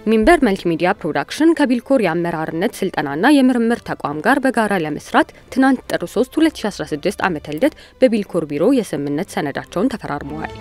ሚንበር መልቲሚዲያ ፕሮዳክሽን ከቢልኮር የአመራርነት ስልጠናና የምርምር ተቋም ጋር በጋራ ለመስራት ትናንት ጥር 3 2016 ዓ.ም በቢልኮር ቢሮ የስምምነት ሰነዳቸውን ተፈራርመዋል።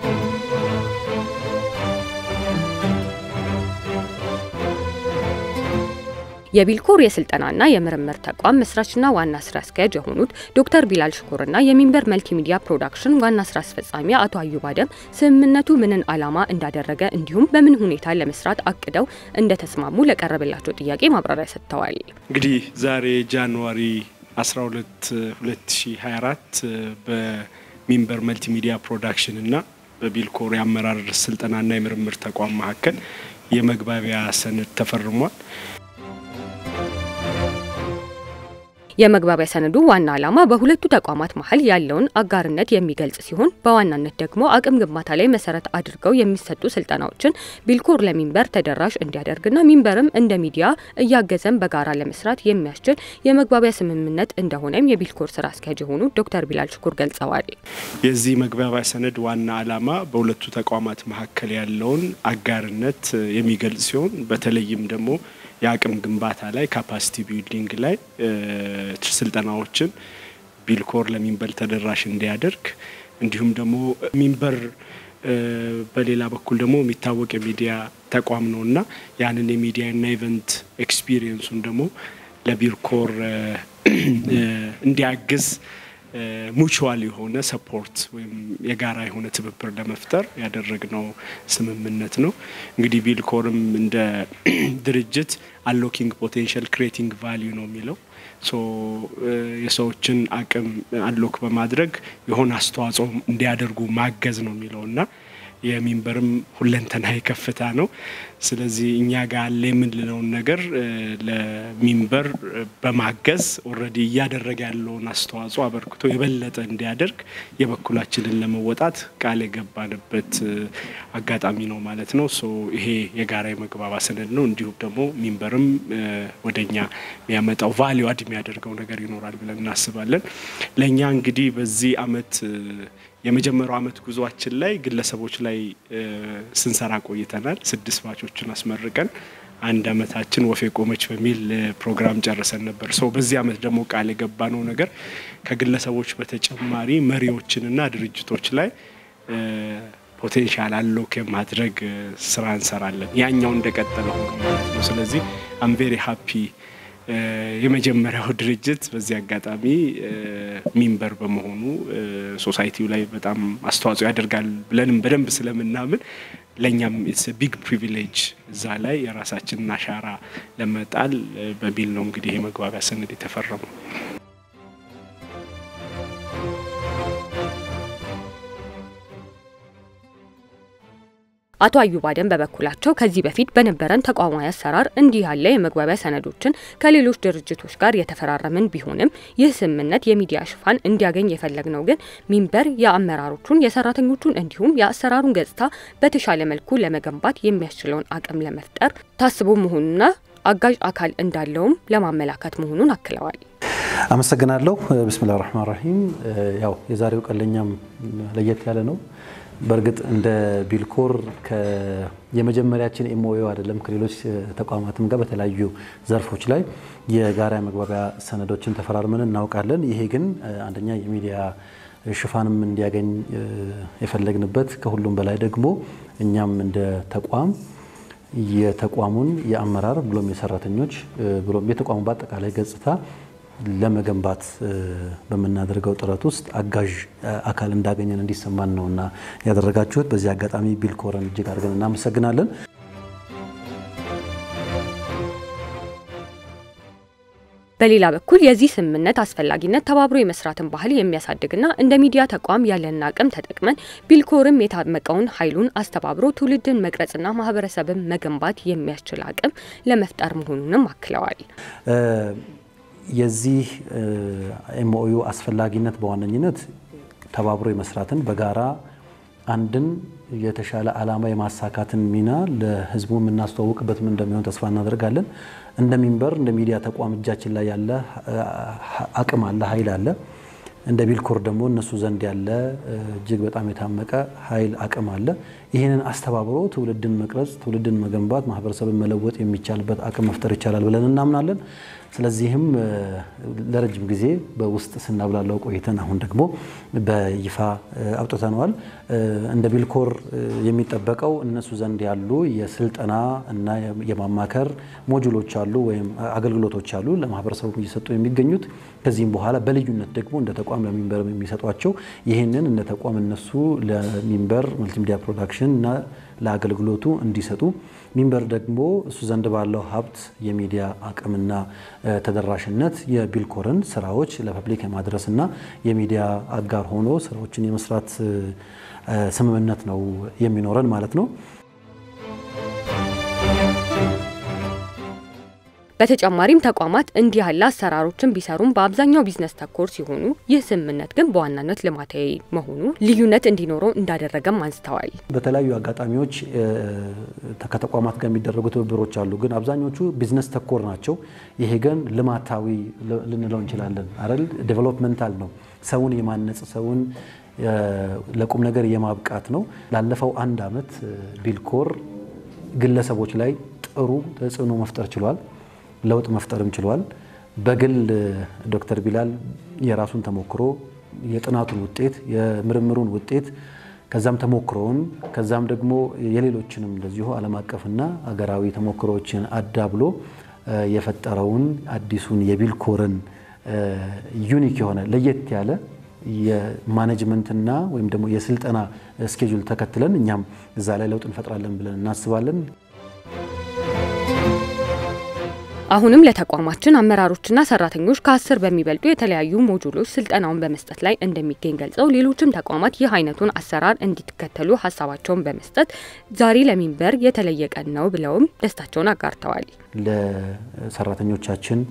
የቢልኮር የስልጠናና የምርምር ተቋም መስራችና ዋና ስራ አስኪያጅ የሆኑት ዶክተር ቢላል ሽኩርና የሚንበር መልቲሚዲያ ፕሮዳክሽን ዋና ስራ አስፈጻሚ አቶ አዩብ አደም ስምምነቱ ምንን ዓላማ እንዳደረገ እንዲሁም በምን ሁኔታ ለመስራት አቅደው እንደተስማሙ ለቀረበላቸው ጥያቄ ማብራሪያ ሰጥተዋል። እንግዲህ ዛሬ ጃንዋሪ 12 2024 በሚንበር መልቲሚዲያ ፕሮዳክሽን እና በቢልኮር የአመራር ስልጠናና የምርምር ተቋም መካከል የመግባቢያ ሰነድ ተፈርሟል። የመግባቢያ ሰነዱ ዋና ዓላማ በሁለቱ ተቋማት መሀል ያለውን አጋርነት የሚገልጽ ሲሆን በዋናነት ደግሞ አቅም ግንባታ ላይ መሰረት አድርገው የሚሰጡ ስልጠናዎችን ቢልኮር ለሚንበር ተደራሽ እንዲያደርግና ሚንበርም እንደ ሚዲያ እያገዘን በጋራ ለመስራት የሚያስችል የመግባቢያ ስምምነት እንደሆነም የቢልኮር ስራ አስኪያጅ የሆኑ ዶክተር ቢላል ሽኩር ገልጸዋል። የዚህ መግባቢያ ሰነድ ዋና ዓላማ በሁለቱ ተቋማት መካከል ያለውን አጋርነት የሚገልጽ ሲሆን በተለይም ደግሞ የአቅም ግንባታ ላይ ካፓሲቲ ቢልዲንግ ላይ ስልጠናዎችን ቢልኮር ለሚንበር ተደራሽ እንዲያደርግ እንዲሁም ደግሞ ሚንበር በሌላ በኩል ደግሞ የሚታወቅ የሚዲያ ተቋም ነው እና ያንን የሚዲያና ኢቨንት ኤክስፒሪየንሱን ደግሞ ለቢልኮር እንዲያግዝ ሙቹዋል የሆነ ሰፖርት ወይም የጋራ የሆነ ትብብር ለመፍጠር ያደረግነው ስምምነት ነው። እንግዲህ ቢልኮርም እንደ ድርጅት አሎኪንግ ፖቴንሻል ክሬቲንግ ቫሊዩ ነው የሚለው ሶ የሰዎችን አቅም አሎክ በማድረግ የሆነ አስተዋጽኦ እንዲያደርጉ ማገዝ ነው የሚለው እና የሚንበርም ሁለንተናዊ ከፍታ ነው። ስለዚህ እኛ ጋር አለ የምንለውን ነገር ለሚንበር በማገዝ ኦልሬዲ እያደረገ ያለውን አስተዋጽኦ አበርክቶ የበለጠ እንዲያደርግ የበኩላችንን ለመወጣት ቃል የገባንበት አጋጣሚ ነው ማለት ነው። ሶ ይሄ የጋራ የመግባባ ሰነድ ነው። እንዲሁም ደግሞ ሚንበርም ወደኛ የሚያመጣው ቫሊዩ አድ የሚያደርገው ነገር ይኖራል ብለን እናስባለን። ለእኛ እንግዲህ በዚህ አመት የመጀመሪያው አመት ጉዟችን ላይ ግለሰቦች ላይ ስንሰራ ቆይተናል። ስድስት ባቾችን አስመርቀን አንድ አመታችን ወፌ ቆመች በሚል ፕሮግራም ጨርሰን ነበር። ሰው በዚህ አመት ደግሞ ቃል የገባነው ነገር ከግለሰቦች በተጨማሪ መሪዎችንና ድርጅቶች ላይ ፖቴንሻል አሎክ የማድረግ ስራ እንሰራለን። ያኛው እንደቀጠለ ሆኖ ማለት ነው። ስለዚህ አም ቬሪ ሀፒ የመጀመሪያው ድርጅት በዚህ አጋጣሚ ሚንበር በመሆኑ ሶሳይቲው ላይ በጣም አስተዋጽኦ ያደርጋል ብለንም በደንብ ስለምናምን ለእኛም ኢትስ ቢግ ፕሪቪሌጅ እዛ ላይ የራሳችንን አሻራ ለመጣል በሚል ነው እንግዲህ የመግባቢያ ሰነድ የተፈረመው። አቶ አዩብ አደም በበኩላቸው ከዚህ በፊት በነበረን ተቋማዊ አሰራር እንዲህ ያለ የመግባቢያ ሰነዶችን ከሌሎች ድርጅቶች ጋር የተፈራረምን ቢሆንም ይህ ስምምነት የሚዲያ ሽፋን እንዲያገኝ የፈለግነው ግን ሚንበር የአመራሮቹን የሰራተኞቹን እንዲሁም የአሰራሩን ገጽታ በተሻለ መልኩ ለመገንባት የሚያስችለውን አቅም ለመፍጠር ታስቦ መሆኑና አጋዥ አካል እንዳለውም ለማመላከት መሆኑን አክለዋል። አመሰግናለሁ። ብስሚላህ ራህማን ራሂም። ያው የዛሬው ቀን ለእኛም ለየት ያለ ነው። በእርግጥ እንደ ቢልኮር የመጀመሪያችን ኤምኦኤ አይደለም። ከሌሎች ተቋማትም ጋር በተለያዩ ዘርፎች ላይ የጋራ መግባቢያ ሰነዶችን ተፈራርመን እናውቃለን። ይሄ ግን አንደኛ የሚዲያ ሽፋንም እንዲያገኝ የፈለግንበት ከሁሉም በላይ ደግሞ እኛም እንደ ተቋም የተቋሙን የአመራር ብሎም የሰራተኞች ብሎም የተቋሙ በአጠቃላይ ገጽታ ለመገንባት በምናደርገው ጥረት ውስጥ አጋዥ አካል እንዳገኘን እንዲሰማን ነውና ያደረጋችሁት። በዚህ አጋጣሚ ቢልኮርን እጅግ አድርገን እናመሰግናለን። በሌላ በኩል የዚህ ስምምነት አስፈላጊነት ተባብሮ የመስራትን ባህል የሚያሳድግና እንደ ሚዲያ ተቋም ያለንን አቅም ተጠቅመን ቢልኮርም የታመቀውን ኃይሉን አስተባብሮ ትውልድን መቅረጽና ማህበረሰብን መገንባት የሚያስችል አቅም ለመፍጠር መሆኑንም አክለዋል። የዚህ ኤምኦዩ አስፈላጊነት በዋነኝነት ተባብሮ የመስራትን በጋራ አንድን የተሻለ ዓላማ የማሳካትን ሚና ለሕዝቡ የምናስተዋውቅበት ምን እንደሚሆን ተስፋ እናደርጋለን። እንደ ሚንበር እንደ ሚዲያ ተቋም እጃችን ላይ ያለ አቅም አለ፣ ኃይል አለ። እንደ ቢልኮር ደግሞ እነሱ ዘንድ ያለ እጅግ በጣም የታመቀ ኃይል አቅም አለ። ይህንን አስተባብሮ ትውልድን መቅረጽ፣ ትውልድን መገንባት፣ ማህበረሰብን መለወጥ የሚቻልበት አቅም መፍጠር ይቻላል ብለን እናምናለን። ስለዚህም ለረጅም ጊዜ በውስጥ ስናብላለው ቆይተን አሁን ደግሞ በይፋ አውጥተነዋል። እንደ ቢልኮር የሚጠበቀው እነሱ ዘንድ ያሉ የስልጠና እና የማማከር ሞጁሎች አሉ ወይም አገልግሎቶች አሉ ለማህበረሰቡ እየሰጡ የሚገኙት። ከዚህም በኋላ በልዩነት ደግሞ እንደ ተቋም ለሚንበር የሚሰጧቸው ይህንን እንደ ተቋም እነሱ ለሚንበር መልቲሚዲያ ፕሮዳክሽን እና ለአገልግሎቱ እንዲሰጡ ሚንበር ደግሞ እሱ ዘንድ ባለው ሀብት የሚዲያ አቅምና ተደራሽነት የቢልኮርን ስራዎች ለፐብሊክ የማድረስና የሚዲያ አጋር ሆኖ ስራዎችን የመስራት ስምምነት ነው የሚኖረን ማለት ነው። በተጨማሪም ተቋማት እንዲህ ያለ አሰራሮችን ቢሰሩም በአብዛኛው ቢዝነስ ተኮር ሲሆኑ ይህ ስምምነት ግን በዋናነት ልማታዊ መሆኑ ልዩነት እንዲኖረው እንዳደረገም አንስተዋል። በተለያዩ አጋጣሚዎች ከተቋማት ጋር የሚደረጉ ትብብሮች አሉ፣ ግን አብዛኞቹ ቢዝነስ ተኮር ናቸው። ይሄ ግን ልማታዊ ልንለው እንችላለን አይደል? ዴቨሎፕመንታል ነው። ሰውን የማነጽ ሰውን ለቁም ነገር የማብቃት ነው። ላለፈው አንድ አመት ቢልኮር ግለሰቦች ላይ ጥሩ ተጽዕኖ መፍጠር ችሏል። ለውጥ መፍጠርም ችሏል። በግል ዶክተር ቢላል የራሱን ተሞክሮ የጥናቱን ውጤት የምርምሩን ውጤት ከዛም ተሞክሮውን ከዛም ደግሞ የሌሎችንም እንደዚሁ ዓለም አቀፍና አገራዊ ተሞክሮዎችን አዳብሎ የፈጠረውን አዲሱን የቢልኮርን ዩኒክ የሆነ ለየት ያለ የማኔጅመንትና ወይም ደግሞ የስልጠና ስኬጁል ተከትለን እኛም እዛ ላይ ለውጥ እንፈጥራለን ብለን እናስባለን። አሁንም ለተቋማችን አመራሮችና ሰራተኞች ከአስር በሚበልጡ የተለያዩ ሞጁሎች ስልጠናውን በመስጠት ላይ እንደሚገኝ ገልጸው ሌሎችም ተቋማት ይህ አይነቱን አሰራር እንዲከተሉ ሀሳባቸውን በመስጠት ዛሬ ለሚንበር የተለየ ቀን ነው ብለውም ደስታቸውን አጋርተዋል። ለሰራተኞቻችን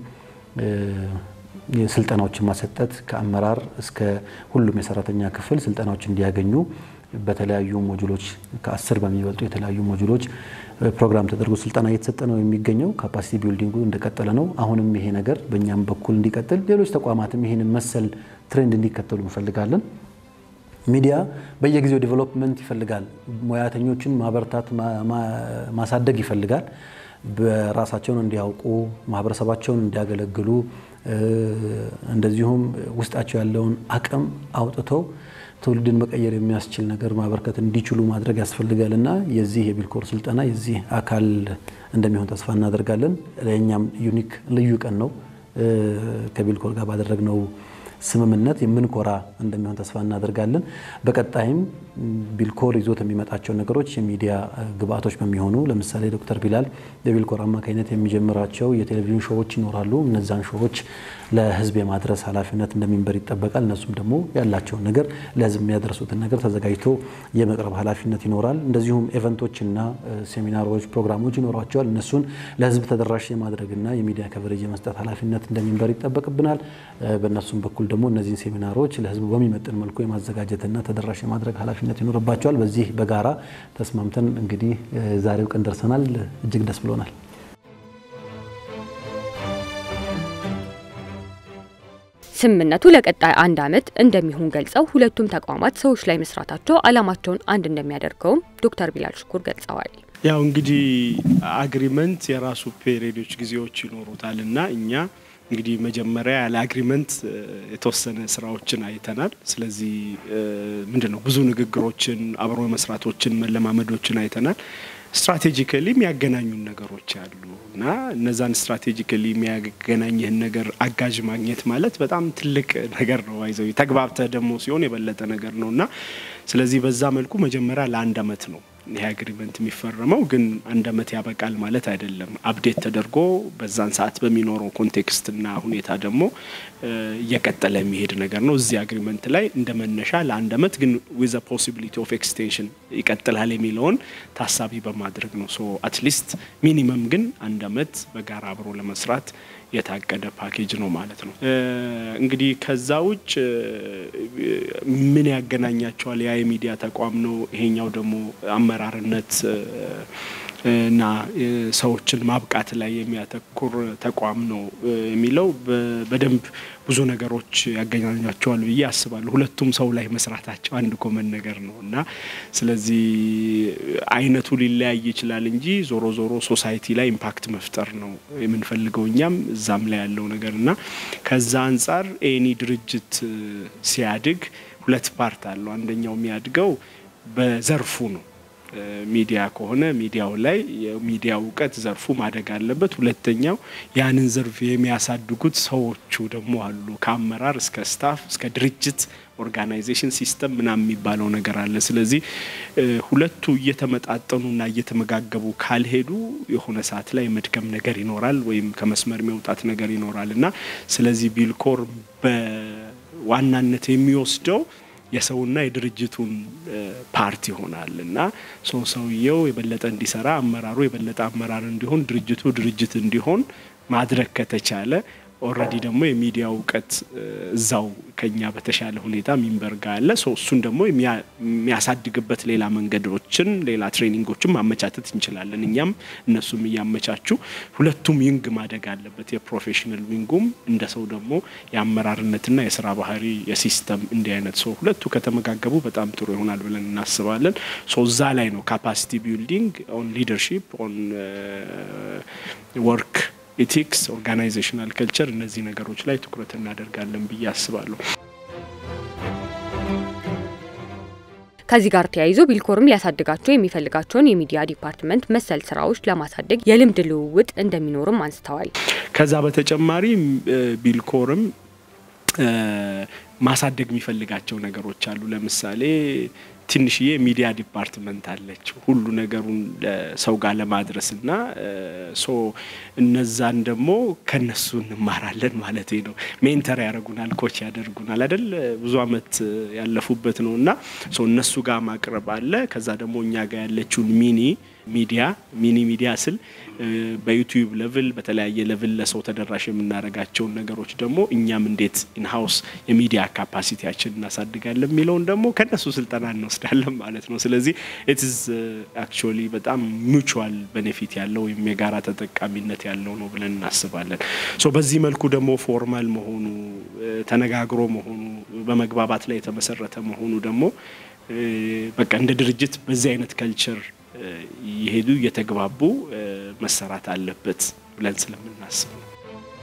ስልጠናዎችን ማሰጠት ከአመራር እስከ ሁሉም የሰራተኛ ክፍል ስልጠናዎች እንዲያገኙ በተለያዩ ሞጁሎች ከአስር በሚበልጡ የተለያዩ ሞጁሎች ፕሮግራም ተደርጎ ስልጠና እየተሰጠ ነው የሚገኘው። ካፓሲቲ ቢልዲንጉ እንደቀጠለ ነው። አሁንም ይሄ ነገር በእኛም በኩል እንዲቀጥል፣ ሌሎች ተቋማትም ይህንን መሰል ትሬንድ እንዲከተሉ እንፈልጋለን። ሚዲያ በየጊዜው ዴቨሎፕመንት ይፈልጋል። ሙያተኞችን ማበርታት፣ ማሳደግ ይፈልጋል። በራሳቸውን እንዲያውቁ፣ ማህበረሰባቸውን እንዲያገለግሉ፣ እንደዚሁም ውስጣቸው ያለውን አቅም አውጥተው ትውልድን መቀየር የሚያስችል ነገር ማበርከት እንዲችሉ ማድረግ ያስፈልጋል እና የዚህ የቢልኮር ስልጠና የዚህ አካል እንደሚሆን ተስፋ እናደርጋለን። ለእኛም ዩኒክ ልዩ ቀን ነው። ከቢልኮር ጋር ባደረግነው ስምምነት የምንኮራ እንደሚሆን ተስፋ እናደርጋለን። በቀጣይም ቢልኮር ይዞት የሚመጣቸው ነገሮች የሚዲያ ግብአቶች በሚሆኑ ለምሳሌ ዶክተር ቢላል በቢልኮር አማካኝነት የሚጀምራቸው የቴሌቪዥን ሾዎች ይኖራሉ። እነዛን ሾዎች ለህዝብ የማድረስ ኃላፊነት እንደሚንበር ይጠበቃል። እነሱም ደግሞ ያላቸውን ነገር ለህዝብ የሚያደርሱትን ነገር ተዘጋጅቶ የመቅረብ ኃላፊነት ይኖራል። እንደዚሁም ኤቨንቶችና ሴሚናሮች፣ ፕሮግራሞች ይኖሯቸዋል። እነሱን ለህዝብ ተደራሽ የማድረግና የሚዲያ ከቨሬጅ የመስጠት ኃላፊነት እንደሚንበር ይጠበቅብናል። በእነሱም በኩል ደግሞ እነዚህን ሴሚናሮች ለህዝቡ በሚመጥን መልኩ የማዘጋጀትና ተደራሽ የማድረግ ኃላፊነት ይኖርባቸዋል። በዚህ በጋራ ተስማምተን እንግዲህ ዛሬው ቀን ደርሰናል። እጅግ ደስ ብሎናል። ስምምነቱ ለቀጣይ አንድ ዓመት እንደሚሆን ገልጸው ሁለቱም ተቋማት ሰዎች ላይ መስራታቸው ዓላማቸውን አንድ እንደሚያደርገውም ዶክተር ቢላል ሽኩር ገልጸዋል። ያው እንግዲህ አግሪመንት የራሱ ፔሪዮዶች ጊዜዎች ይኖሩታል እና እኛ እንግዲህ መጀመሪያ ያለ አግሪመንት የተወሰነ ስራዎችን አይተናል። ስለዚህ ምንድን ነው ብዙ ንግግሮችን፣ አብሮ መስራቶችን፣ መለማመዶችን አይተናል። ስትራቴጂካሊ የሚያገናኙን ነገሮች አሉ እና እነዛን ስትራቴጂካሊ የሚያገናኝህን ነገር አጋዥ ማግኘት ማለት በጣም ትልቅ ነገር ነው። ይዘው ተግባብተህ ደግሞ ሲሆን የበለጠ ነገር ነው እና ስለዚህ በዛ መልኩ መጀመሪያ ለአንድ አመት ነው ይህ አግሪመንት የሚፈረመው ግን አንድ አመት ያበቃል ማለት አይደለም። አፕዴት ተደርጎ በዛን ሰዓት በሚኖረው ኮንቴክስትና ሁኔታ ደግሞ እየቀጠለ የሚሄድ ነገር ነው። እዚህ አግሪመንት ላይ እንደ መነሻ ለአንድ አመት ግን ዊዝ ፖሲቢሊቲ ኦፍ ኤክስቴንሽን ይቀጥላል የሚለውን ታሳቢ በማድረግ ነው። ሶ አትሊስት ሚኒመም ግን አንድ አመት በጋራ አብሮ ለመስራት የታቀደ ፓኬጅ ነው ማለት ነው። እንግዲህ ከዛ ውጭ ምን ያገናኛቸዋል? ያ የሚዲያ ተቋም ነው፣ ይሄኛው ደግሞ አመራርነት እና ሰዎችን ማብቃት ላይ የሚያተኩር ተቋም ነው የሚለው በደንብ ብዙ ነገሮች ያገናኛቸዋል ብዬ አስባለሁ። ሁለቱም ሰው ላይ መስራታቸው አንድ ኮመን ነገር ነው እና ስለዚህ አይነቱ ሊለያይ ይችላል እንጂ ዞሮ ዞሮ ሶሳይቲ ላይ ኢምፓክት መፍጠር ነው የምንፈልገው እኛም እዛም ላይ ያለው ነገር እና ከዛ አንጻር ኤኒ ድርጅት ሲያድግ ሁለት ፓርት አለው። አንደኛው የሚያድገው በዘርፉ ነው። ሚዲያ ከሆነ ሚዲያው ላይ የሚዲያ እውቀት ዘርፉ ማደግ አለበት። ሁለተኛው ያንን ዘርፍ የሚያሳድጉት ሰዎቹ ደግሞ አሉ። ከአመራር እስከ ስታፍ እስከ ድርጅት ኦርጋናይዜሽን ሲስተም ምናምን የሚባለው ነገር አለ። ስለዚህ ሁለቱ እየተመጣጠኑና እየተመጋገቡ ካልሄዱ የሆነ ሰዓት ላይ መድከም ነገር ይኖራል፣ ወይም ከመስመር የሚውጣት ነገር ይኖራል እና ስለዚህ ቢልኮር በዋናነት የሚወስደው የሰውና የድርጅቱን ፓርት ይሆናል እና ሰው ሰውየው የበለጠ እንዲሰራ አመራሩ የበለጠ አመራር እንዲሆን ድርጅቱ ድርጅት እንዲሆን ማድረግ ከተቻለ ኦልሬዲ ደግሞ የሚዲያ እውቀት እዛው ከኛ በተሻለ ሁኔታ ሚንበርጋ አለ። እሱን ደግሞ የሚያሳድግበት ሌላ መንገዶችን ሌላ ትሬኒንጎችን ማመቻተት እንችላለን። እኛም እነሱም እያመቻቹ ሁለቱም ዊንግ ማደግ አለበት። የፕሮፌሽናል ዊንጉም እንደ ሰው ደግሞ የአመራርነትና የስራ ባህሪ የሲስተም እንዲህ አይነት ሰው ሁለቱ ከተመጋገቡ በጣም ጥሩ ይሆናል ብለን እናስባለን። እዛ ላይ ነው ካፓሲቲ ቢልዲንግ ኦን ሊደርሺፕ ኦን ወርክ ኢቲክስ፣ ኦርጋናይዜሽናል ከልቸር እነዚህ ነገሮች ላይ ትኩረት እናደርጋለን ብዬ አስባለሁ። ከዚህ ጋር ተያይዞ ቢልኮርም ሊያሳድጋቸው የሚፈልጋቸውን የሚዲያ ዲፓርትመንት መሰል ስራዎች ለማሳደግ የልምድ ልውውጥ እንደሚኖርም አንስተዋል። ከዛ በተጨማሪ ቢልኮርም ማሳደግ የሚፈልጋቸው ነገሮች አሉ። ለምሳሌ ትንሽዬ ሚዲያ ዲፓርትመንት አለች ሁሉ ነገሩን ሰው ጋር ለማድረስ እና ሶ እነዛን ደግሞ ከነሱ እንማራለን ማለት ነው። ሜንተር ያደርጉናል፣ ኮች ያደርጉናል አይደል ብዙ አመት ያለፉበት ነው እና ሶ እነሱ ጋር ማቅረብ አለ። ከዛ ደግሞ እኛ ጋር ያለችውን ሚኒ ሚዲያ ሚኒ ሚዲያ ስል በዩቲዩብ ሌቭል በተለያየ ሌቭል ለሰው ተደራሽ የምናደርጋቸውን ነገሮች ደግሞ እኛም እንዴት ኢንሃውስ የሚዲያ ካፓሲቲያችን እናሳድጋለን የሚለውን ደግሞ ከነሱ ስልጠና እንወስዳለን ማለት ነው። ስለዚህ ኢትዝ አክቹዋሊ በጣም ሚቹዋል ቤኔፊት ያለው ወይም የጋራ ተጠቃሚነት ያለው ነው ብለን እናስባለን። ሶ በዚህ መልኩ ደግሞ ፎርማል መሆኑ ተነጋግሮ መሆኑ በመግባባት ላይ የተመሰረተ መሆኑ ደግሞ በቃ እንደ ድርጅት በዚህ አይነት ከልቸር እየሄዱ እየተግባቡ መሰራት አለበት ብለን ስለምናስብ ነው።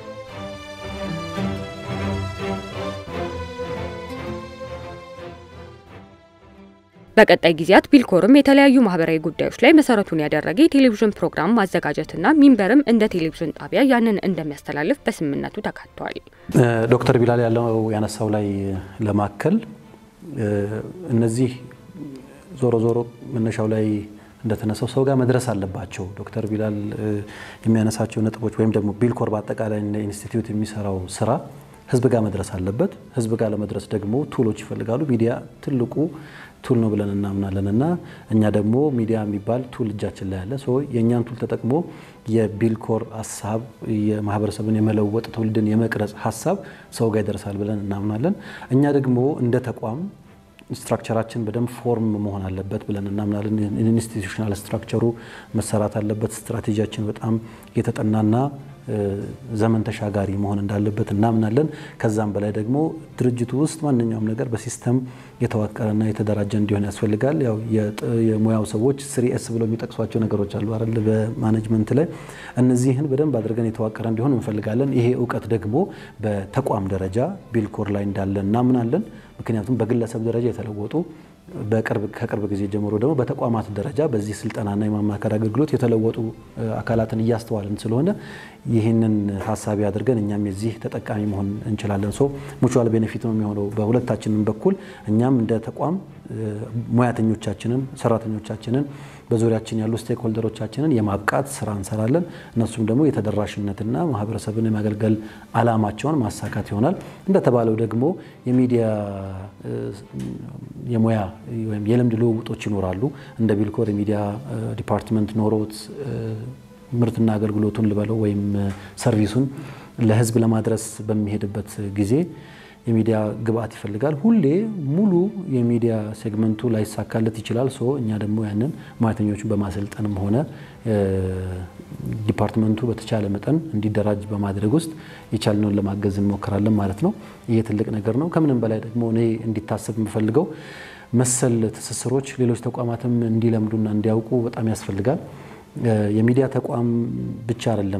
በቀጣይ ጊዜያት ቢልኮርም የተለያዩ ማህበራዊ ጉዳዮች ላይ መሰረቱን ያደረገ የቴሌቪዥን ፕሮግራም ማዘጋጀትና ሚንበርም እንደ ቴሌቪዥን ጣቢያ ያንን እንደሚያስተላልፍ በስምምነቱ ተካቷል። ዶክተር ቢላል ያለው ያነሳው ላይ ለማከል እነዚህ ዞሮ ዞሮ መነሻው ላይ እንደተነሳው ሰው ጋር መድረስ አለባቸው። ዶክተር ቢላል የሚያነሳቸው ነጥቦች ወይም ደግሞ ቢልኮር በአጠቃላይ እንደ ኢንስቲትዩት የሚሰራው ስራ ህዝብ ጋር መድረስ አለበት። ህዝብ ጋር ለመድረስ ደግሞ ቱሎች ይፈልጋሉ። ሚዲያ ትልቁ ቱል ነው ብለን እናምናለን እና እኛ ደግሞ ሚዲያ የሚባል ቱል እጃችን ላይ አለ። የእኛን ቱል ተጠቅሞ የቢልኮር ሀሳብ የማህበረሰብን የመለወጥ ትውልድን የመቅረጽ ሀሳብ ሰው ጋር ይደርሳል ብለን እናምናለን። እኛ ደግሞ እንደ ተቋም ስትራክቸራችን በደንብ ፎርም መሆን አለበት ብለን እናምናለን። ኢንስቲቱሽናል ስትራክቸሩ መሰራት አለበት። ስትራቴጂያችን በጣም የተጠናና ዘመን ተሻጋሪ መሆን እንዳለበት እናምናለን። ከዛም በላይ ደግሞ ድርጅቱ ውስጥ ማንኛውም ነገር በሲስተም የተዋቀረና የተደራጀ እንዲሆን ያስፈልጋል። ያው የሙያው ሰዎች ስሪ ኤስ ብለው የሚጠቅሷቸው ነገሮች አሉ አይደል? በማኔጅመንት ላይ እነዚህን በደንብ አድርገን የተዋቀረ እንዲሆን እንፈልጋለን። ይሄ እውቀት ደግሞ በተቋም ደረጃ ቢልኮር ላይ እንዳለ እናምናለን። ምክንያቱም በግለሰብ ደረጃ የተለወጡ ከቅርብ ጊዜ ጀምሮ ደግሞ በተቋማት ደረጃ በዚህ ስልጠናና የማማከር አገልግሎት የተለወጡ አካላትን እያስተዋልን ስለሆነ ይህንን ታሳቢ አድርገን እኛም የዚህ ተጠቃሚ መሆን እንችላለን። ሶ ሙቹዋል ቤኔፊት ነው የሚሆነው በሁለታችንም በኩል እኛም እንደ ተቋም ሙያተኞቻችንን፣ ሰራተኞቻችንን በዙሪያችን ያሉ ስቴክ ሆልደሮቻችንን የማብቃት ስራ እንሰራለን። እነሱም ደግሞ የተደራሽነትና ማህበረሰብን የማገልገል አላማቸውን ማሳካት ይሆናል። እንደተባለው ደግሞ የሚዲያ የሙያ ወይም የልምድ ልውውጦች ይኖራሉ። እንደ ቢልኮር የሚዲያ ዲፓርትመንት ኖሮት ምርትና አገልግሎቱን ልበለው ወይም ሰርቪሱን ለህዝብ ለማድረስ በሚሄድበት ጊዜ የሚዲያ ግብአት ይፈልጋል። ሁሌ ሙሉ የሚዲያ ሴግመንቱ ላይሳካለት ይችላል። ሶ እኛ ደግሞ ያንን ሙያተኞቹን በማሰልጠንም ሆነ ዲፓርትመንቱ በተቻለ መጠን እንዲደራጅ በማድረግ ውስጥ የቻልነውን ለማገዝ እንሞክራለን ማለት ነው። ይሄ ትልቅ ነገር ነው። ከምንም በላይ ደግሞ እኔ እንዲታሰብ የምፈልገው መሰል ትስስሮች ሌሎች ተቋማትም እንዲለምዱና እንዲያውቁ በጣም ያስፈልጋል። የሚዲያ ተቋም ብቻ አይደለም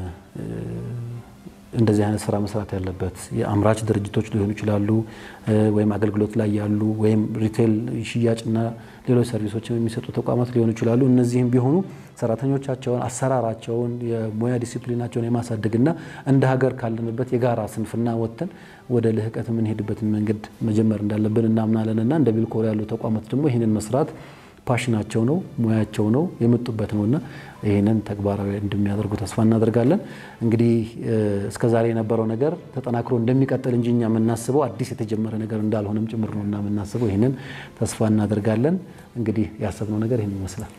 እንደዚህ አይነት ስራ መስራት ያለበት የአምራች ድርጅቶች ሊሆኑ ይችላሉ፣ ወይም አገልግሎት ላይ ያሉ ወይም ሪቴል ሽያጭና ሌሎች ሰርቪሶችን የሚሰጡ ተቋማት ሊሆኑ ይችላሉ። እነዚህም ቢሆኑ ሰራተኞቻቸውን፣ አሰራራቸውን፣ የሙያ ዲሲፕሊናቸውን የማሳደግና እንደ ሀገር ካለንበት የጋራ ስንፍና ወጥተን ወደ ልህቀት የምንሄድበትን መንገድ መጀመር እንዳለብን እናምናለን እና እንደ ቢልኮር ያሉ ተቋማት ደግሞ ይህንን መስራት ፓሽናቸው ነው፣ ሙያቸው ነው፣ የመጡበት ነው እና ይህንን ተግባራዊ እንደሚያደርጉ ተስፋ እናደርጋለን። እንግዲህ እስከዛሬ የነበረው ነገር ተጠናክሮ እንደሚቀጥል እንጂ እኛ የምናስበው አዲስ የተጀመረ ነገር እንዳልሆነም ጭምር ነው እና የምናስበው ይህንን ተስፋ እናደርጋለን። እንግዲህ ያሰብነው ነገር ይህን ይመስላል።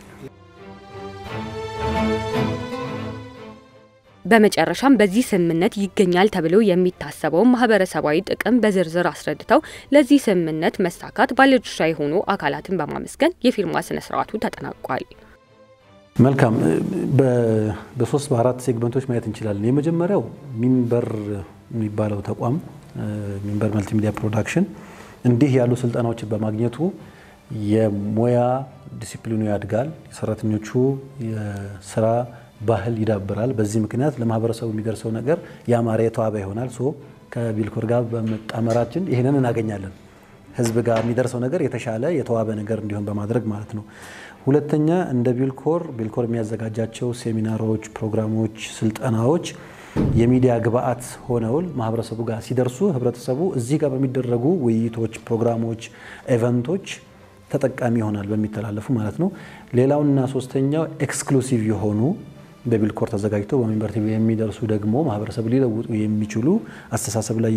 በመጨረሻም በዚህ ስምምነት ይገኛል ተብሎ የሚታሰበውን ማህበረሰባዊ ጥቅም በዝርዝር አስረድተው ለዚህ ስምምነት መሳካት ባለድርሻ የሆኑ አካላትን በማመስገን የፊርማ ስነ ስርዓቱ ተጠናቋል። መልካም። በሶስት በአራት ሴግመንቶች ማየት እንችላለን። የመጀመሪያው ሚንበር የሚባለው ተቋም ሚንበር መልቲሚዲያ ፕሮዳክሽን እንዲህ ያሉ ስልጠናዎችን በማግኘቱ የሙያ ዲሲፕሊኑ ያድጋል፣ የሰራተኞቹ የስራ ባህል ይዳብራል። በዚህ ምክንያት ለማህበረሰቡ የሚደርሰው ነገር ያማረ የተዋበ ይሆናል። ሶ ከቢልኮር ጋር በመጣመራችን ይህንን እናገኛለን። ህዝብ ጋር የሚደርሰው ነገር የተሻለ የተዋበ ነገር እንዲሆን በማድረግ ማለት ነው። ሁለተኛ እንደ ቢልኮር ቢልኮር የሚያዘጋጃቸው ሴሚናሮች፣ ፕሮግራሞች፣ ስልጠናዎች የሚዲያ ግብአት ሆነውል ማህበረሰቡ ጋር ሲደርሱ ህብረተሰቡ እዚህ ጋር በሚደረጉ ውይይቶች፣ ፕሮግራሞች፣ ኤቨንቶች ተጠቃሚ ይሆናል በሚተላለፉ ማለት ነው። ሌላውና ሶስተኛው ኤክስክሉሲቭ የሆኑ በቢልኮር ተዘጋጅተው በሚንበር ቲቪ የሚደርሱ ደግሞ ማህበረሰብ ሊለውጡ የሚችሉ አስተሳሰብ ላይ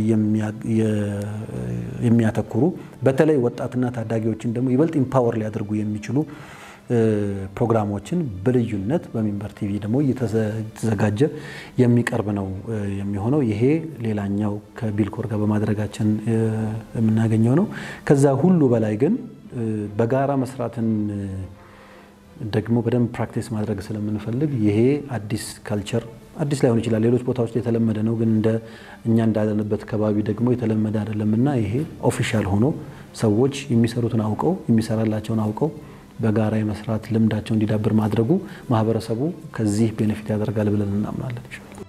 የሚያተኩሩ በተለይ ወጣትና ታዳጊዎችን ደግሞ ይበልጥ ኢምፓወር ሊያደርጉ የሚችሉ ፕሮግራሞችን በልዩነት በሚንበር ቲቪ ደግሞ እየተዘጋጀ የሚቀርብ ነው የሚሆነው። ይሄ ሌላኛው ከቢልኮር ጋር በማድረጋችን የምናገኘው ነው። ከዛ ሁሉ በላይ ግን በጋራ መስራትን ደግሞ በደንብ ፕራክቲስ ማድረግ ስለምንፈልግ ይሄ አዲስ ካልቸር አዲስ ላይሆን ይችላል፣ ሌሎች ቦታዎች ላይ የተለመደ ነው። ግን እንደ እኛ እንዳለንበት ከባቢ ደግሞ የተለመደ አይደለምና ይሄ ኦፊሻል ሆኖ ሰዎች የሚሰሩትን አውቀው የሚሰራላቸውን አውቀው በጋራ የመስራት ልምዳቸው እንዲዳብር ማድረጉ ማህበረሰቡ ከዚህ ቤኔፊት ያደርጋል ብለን እናምናለን።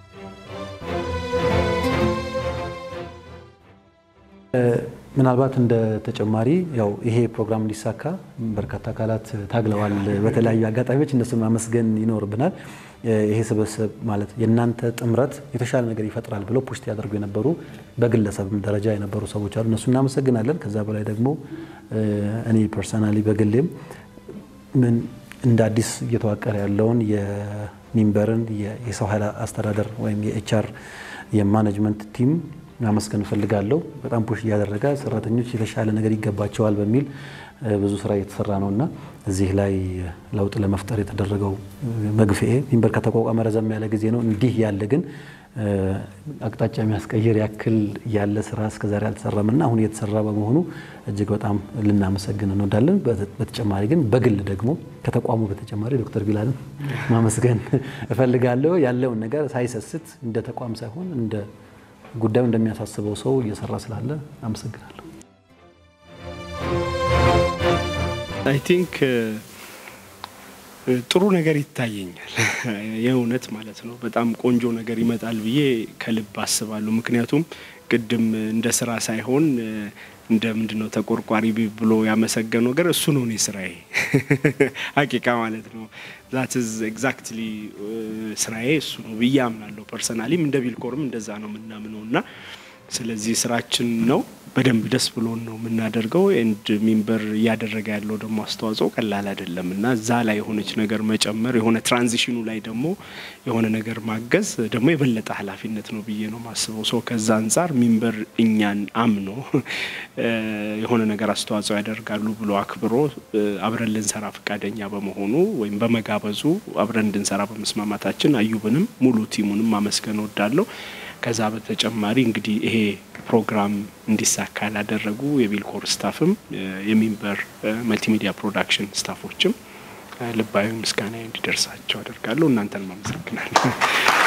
ምናልባት እንደ ተጨማሪ ያው ይሄ ፕሮግራም እንዲሳካ በርካታ አካላት ታግለዋል። በተለያዩ አጋጣሚዎች እነሱን ማመስገን ይኖርብናል። ይሄ ስብስብ ማለት የእናንተ ጥምረት የተሻለ ነገር ይፈጥራል ብለው ፑሽት ያደርጉ የነበሩ በግለሰብም ደረጃ የነበሩ ሰዎች አሉ። እነሱ እናመሰግናለን። ከዛ በላይ ደግሞ እኔ ፐርሰናሊ በግሌም ምን እንደ አዲስ እየተዋቀረ ያለውን የሚንበርን የሰው ኃይል አስተዳደር ወይም የኤችአር የማኔጅመንት ቲም ማመስገን እፈልጋለሁ። በጣም ፑሽ እያደረገ ሰራተኞች የተሻለ ነገር ይገባቸዋል በሚል ብዙ ስራ እየተሰራ ነው እና እዚህ ላይ ለውጥ ለመፍጠር የተደረገው መግፍኤ ሚንበር ከተቋቋመ ረዘም ያለ ጊዜ ነው። እንዲህ ያለ ግን አቅጣጫ የሚያስቀይር ያክል ያለ ስራ እስከዛሬ አልተሰራም እና አሁን እየተሰራ በመሆኑ እጅግ በጣም ልናመሰግን እንወዳለን። በተጨማሪ ግን በግል ደግሞ ከተቋሙ በተጨማሪ ዶክተር ቢላልን ማመስገን እፈልጋለሁ። ያለውን ነገር ሳይሰስት እንደ ተቋም ሳይሆን እንደ ጉዳዩ እንደሚያሳስበው ሰው እየሰራ ስላለ አመሰግናለሁ። አይ ቲንክ ጥሩ ነገር ይታየኛል። የእውነት ማለት ነው። በጣም ቆንጆ ነገር ይመጣል ብዬ ከልብ አስባለሁ። ምክንያቱም ቅድም እንደ ስራ ሳይሆን እንደ ምንድን ነው ተቆርቋሪ ብሎ ያመሰገነው ነገር እሱ ነው። እኔ ስራዬ ሀቂቃ ማለት ነው። ዛት ዝ ኤግዛክትሊ ስራዬ እሱ ነው ብዬ አምናለሁ። ፐርሰናሊም እንደ ቢልኮርም እንደዛ ነው የምናምነው እና ስለዚህ ስራችን ነው በደንብ ደስ ብሎን ነው የምናደርገው። ኤንድ ሚንበር እያደረገ ያለው ደግሞ አስተዋጽኦ ቀላል አይደለም እና እዛ ላይ የሆነች ነገር መጨመር የሆነ ትራንዚሽኑ ላይ ደግሞ የሆነ ነገር ማገዝ ደግሞ የበለጠ ኃላፊነት ነው ብዬ ነው ማስበው። ሰው ከዛ አንጻር ሚንበር እኛን አምኖ የሆነ ነገር አስተዋጽኦ ያደርጋሉ ብሎ አክብሮ አብረን ልንሰራ ፈቃደኛ በመሆኑ ወይም በመጋበዙ አብረን እንድንሰራ በመስማማታችን አዩብንም ሙሉ ቲሙንም ማመስገን እወዳለሁ። ከዛ በተጨማሪ እንግዲህ ይሄ ፕሮግራም እንዲሳካ ላደረጉ የቢልኮር ስታፍም የሚንበር መልቲሚዲያ ፕሮዳክሽን ስታፎችም ልባዊ ምስጋና እንዲደርሳቸው አደርጋለሁ። እናንተን ማመሰግናለሁ።